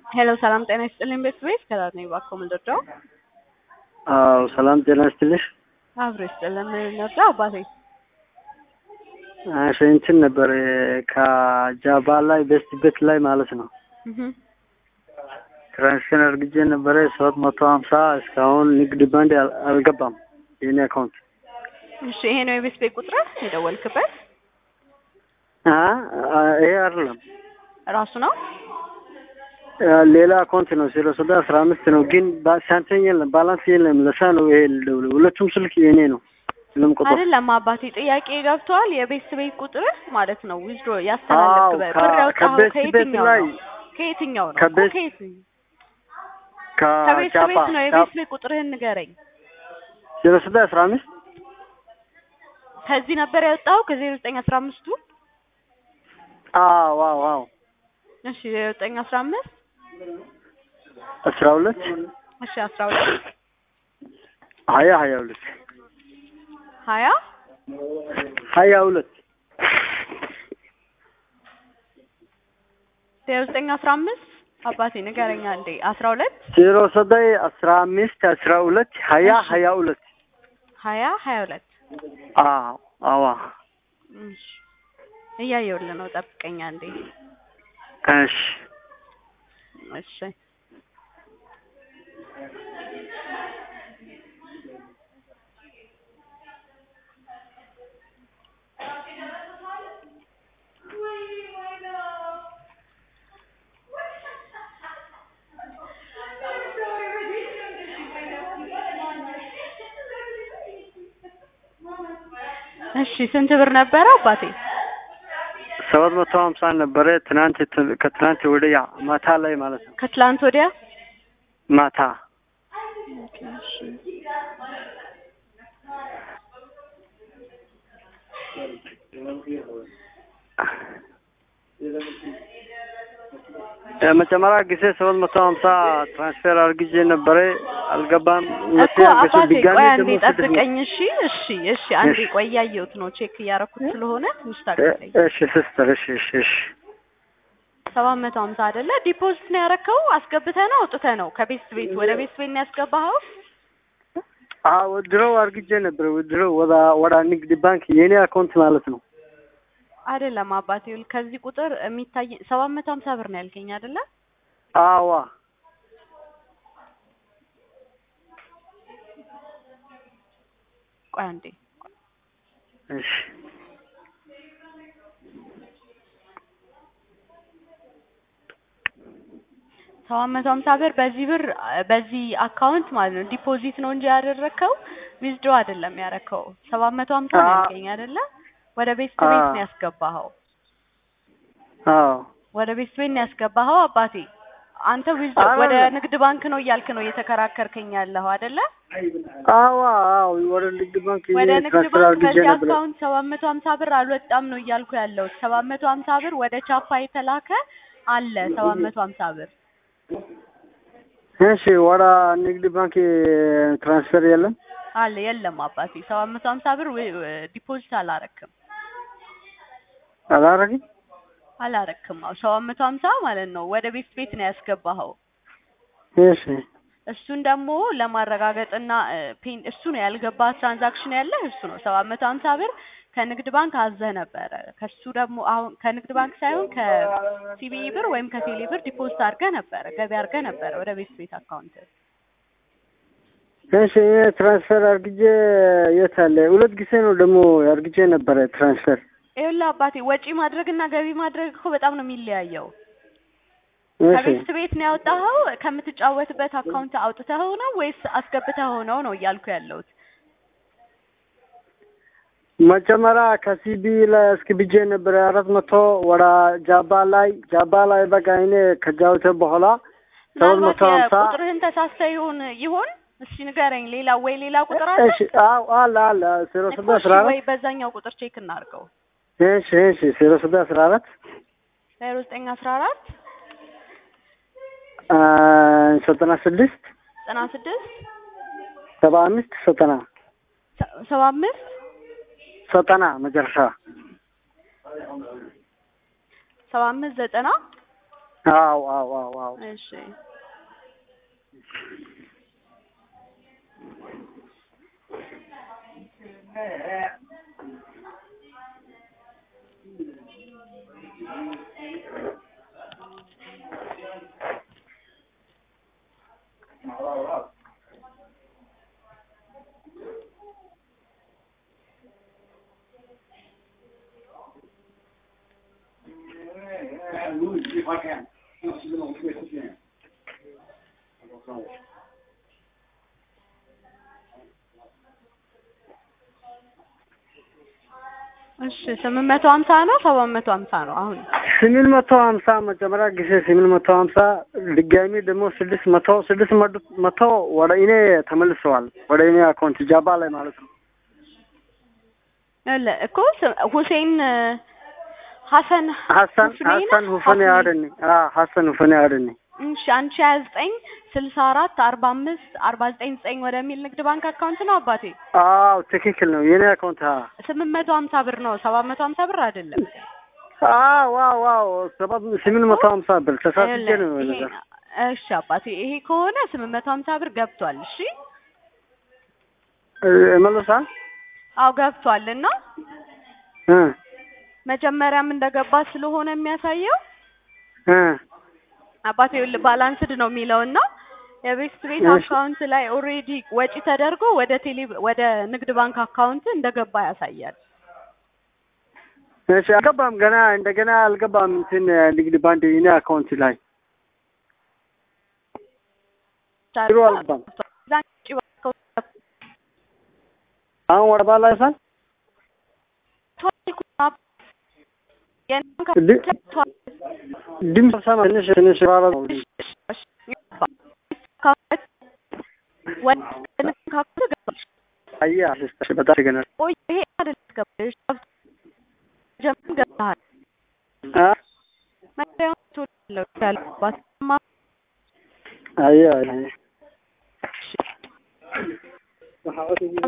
ሄሎ ሰላም ጤና ይስጥልኝ ቤተሰቤት ከዛት ነው እባክዎ ምንድነው? አዎ ሰላም ጤና ይስጥልሽ። አብሮ ይስጥልን ምንድነው አባቴ? እሺ እንትን ነበር ከጃባ ላይ ቤስት ቤት ላይ ማለት ነው እህ ትራንስፈር አድርጌ ነበረ ሰባት መቶ ሀምሳ እስካሁን ንግድ ባንክ አል- አልገባም የኔ አካውንት እሺ ይሄ ነው የቤት ቤት ቁጥር የደወልክበት አ አ- ይሄ አይደለም ራሱ ነው? አ፣ ሌላ አካውንት ነው ዜሮ ሶዳ አስራ አምስት ነው ግን ባ- ሳንቲም የለም ባላንስ የለም ለሳ ነው ይሄ ልደውል ሁለቱም ስልክ የኔ ነው ስልም ቁጥር አይደለም አባቴ ጥያቄ ገብተዋል። የቤት ቤት ቁጥር ማለት ነው ዊዝድሮ ያስተላለፍክበት አዎ፣ ብር ከ- ያወጣኸው ከቤት ቤት ከየትኛው ላይ ነው? ከየትኛው ነው? ከቤት- እኮ ከየትኛው ከቤት ከጃባ ቤት ነው የቤት ቤት ቁጥርህን ንገረኝ። ዜሮ ሶዳ አስራ አምስት ከዚህ ነበር ያወጣኸው ከዜሮ ዘጠኝ አስራ አምስቱ አዎ አዎ አዎ እሺ ዜሮ ዘጠኝ አስራ አምስት አስራ ሁለት እሺ አስራ ሁለት ሀያ ሀያ ሁለት ሀያ ሀያ ሁለት ዜሮ ዘጠኝ አስራ አምስት አባቴ ንገረኛ እንዴ አስራ ሁለት ዜሮ ሶዳይ አስራ አምስት አስራ ሁለት ሀያ እሺ። ሀያ ሁለት ሀያ ሀያ ሁለት አዎ አዋ እሺ እያየሁልህ ነው ጠብቀኛ እንዴ እሺ እሺ እሺ ስንት ብር ነበረ አባቴ? ሰባት መቶ ሀምሳ ነበረ ትናንት ት- ከትናንት ወዲያ ማታ ላይ ማለት ነው ከትላንት ወዲያ ማታ የመጀመሪያ ጊዜ ሰባት መቶ ሀምሳ ትራንስፌር አርግዤ ነበረ አልገባም እኮ አባቴ ቆይ አንዴ ደግሞ ስድስት መቶ- ጠብቀኝ። እሺ እሺ እሺ አንዴ እሺ። ቆይ እያየሁት ነው ቼክ እያረኩት ስለሆነ ትንሽ እ- ታገለኝ። እሺ ሲስተር እሺ እሺ እሺ ሰባት መቶ ሀምሳ አይደለ ዲፖዚት ነው ያረከው? አስገብተህ ነው አውጥተህ ነው? ከቤት ቤት ወደ ቤት ቤት ነው ያስገባኸው? አዎ ወድሮው አርግጄ ነበረ ወድሮው ወደ ወደ ንግድ ባንክ የኔ አካውንት ማለት ነው አይደለም አባቴ ይኸውልህ ከዚህ ቁጥር የሚታይ ሰባት መቶ ሀምሳ ብር ነው ያልከኝ አይደለ? አዋ ቆይ አንዴ እሺ ሰባት መቶ ሀምሳ ብር በዚህ ብር በዚህ አካውንት ማለት ነው ዲፖዚት ነው እንጂ ያደረግከው ዊዝድሮ አይደለም ያረከው። ሰባት መቶ ሀምሳ ነው አ- ያልከኝ አይደለ? ወደ ቤት ቤት አ- ነው ያስገባኸው። አዎ ወደ ቤት ቤት ነው ያስገባኸው አባቴ። አንተ ዊዝድሮ ወደ አይደለም። ንግድ ባንክ ነው እያልክ ነው እየተከራከርከኝ ያለኸው አይደለ? አዋ አዎ ወደ ንግድ ባንክ ወደ የኔ ንግድ ትራንስፈር ባንክ አርግጄ በዚህ ነበረ አካውንት ሰባት መቶ ሀምሳ ብር አልወጣም ነው እያልኩ ያለሁት። ሰባት መቶ ሀምሳ ብር ወደ ቻፓ የተላከ አለ ሰባት መቶ ሀምሳ ብር እሺ ወደ ንግድ ባንክ ትራንስፈር የለም አለ የለም አባቴ ሰባት መቶ ሀምሳ ብር ዊ- ዲፖዚት አላረክም አላረግም አላረክም አዎ ሰባት መቶ ሀምሳ ማለት ነው ወደ ቤት ቤት ነው ያስገባኸው እሺ እሱን ደግሞ ለማረጋገጥና እ፣ ፔን እሱ ነው ያልገባ ትራንዛክሽን ያለ እሱ ነው ሰባት መቶ ሀምሳ ብር ከንግድ ባንክ አዘህ ነበረ ከሱ ደግሞ አሁን ከንግድ ባንክ ሳይሆን ከሲቢኢ ብር ወይም ከቴሌ ብር ዲፖዚት አድርገህ ነበረ ገቢ አድርገህ ነበረ ወደ ቤት ቤት አካውንት እሺ ይሄ ትራንስፈር አርግጄ የት አለ ሁለት ጊዜ ነው ደግሞ አርግጄ ነበረ ትራንስፈር ይኸውልህ አባቴ ወጪ ማድረግና ገቢ ማድረግ እኮ በጣም ነው የሚለያየው እሺ ከቤት ቤት ነው ያወጣኸው ከምትጫወትበት አካውንት አውጥተኸው ነው ወይስ አስገብተኸው ነው ነው እያልኩ ያለሁት መጀመሪያ ከሲቢ ላይ አስገብቼ ነበረ አራት መቶ ወደ ጃባ ላይ ጃባ ላይ በቃ እኔ ከጃወተ በኋላ ሰባት ምናልባት መቶ ሀምሳ የቁጥርህን ተሳስተህ ይሁን ይሁን እስኪ ንገረኝ ሌላ ወይ ሌላ ቁጥር አለ እሺ አዎ አለ አለ ዜሮ እኮ ስድስት እሺ አስራ ወይ አራት በዛኛው ቁጥር ቼክ እናድርገው እሺ እሺ ዜሮ ስድስት አስራ አራት ዜሮ ዘጠኝ አስራ አራት አ፣ ዘጠና ስድስት ዘጠና ስድስት ሰባ አምስት ዘጠና ሰ- ሰባ አምስት ዘጠና መጨረሻ ሰባ አምስት ዘጠና አዎ አዎ አዎ አዎ እሺ እሺ ስምንት መቶ ሀምሳ ነው ሰባት መቶ ሀምሳ ነው አሁን ስምንት መቶ ሀምሳ መጀመሪያ ጊዜ ስምንት መቶ ሀምሳ ድጋሚ ደግሞ ስድስት መቶ ስድስት መቶ- መቶ ወደ እኔ ተመልሰዋል ወደ እኔ አካውንት ጃባ ላይ ማለት ነው። ለ እኮ ስ- ሁሴን እ፣ ሀሰን ሀሰን ሁፍኔ ነህ? ሀሰን ሁፈኔ ሀፍኔ። አደኒ ሀሰን ሁፈኔ አደኒ እሺ አንድ ሺህ ሀያ ዘጠኝ ስልሳ አራት አርባ አምስት አርባ ዘጠኝ ዘጠኝ ወደሚል ንግድ ባንክ አካውንት ነው አባቴ አዎ ትክክል ነው የኔ አካውንት አ ስምንት መቶ ሀምሳ ብር ነው ሰባት መቶ ሀምሳ ብር አይደለም አዎ አዎ አዎ ሰባት ስምንት መቶ ሀምሳ ብር ተሳስቼ ነው ይሄ- ነገር እሺ አባቴ ይሄ ከሆነ ስምንት መቶ ሀምሳ ብር ገብቷል እሺ መልሳል አዎ ገብቷል እና እ መጀመሪያም እንደገባ ስለሆነ የሚያሳየው እ አባቴ ይኸውልህ ባላንስድ ነው የሚለው እና የቤስት ቤት እሺ። አካውንት ላይ ኦልሬዲ ወጪ ተደርጎ ወደ ቴሌ ወደ ንግድ ባንክ አካውንት እንደገባ ያሳያል። እሺ አልገባም ገና እንደገና አልገባም እንትን ንግድ ባንክ የኔ አካውንት ላይ ቢሮ አልገባም አሁን ወደ ባላ ይሳል ድምፅ ሰማ ትንሽ ትንሽ ባባ አያ አስስተሽ በጣም ገና አ አያ አያ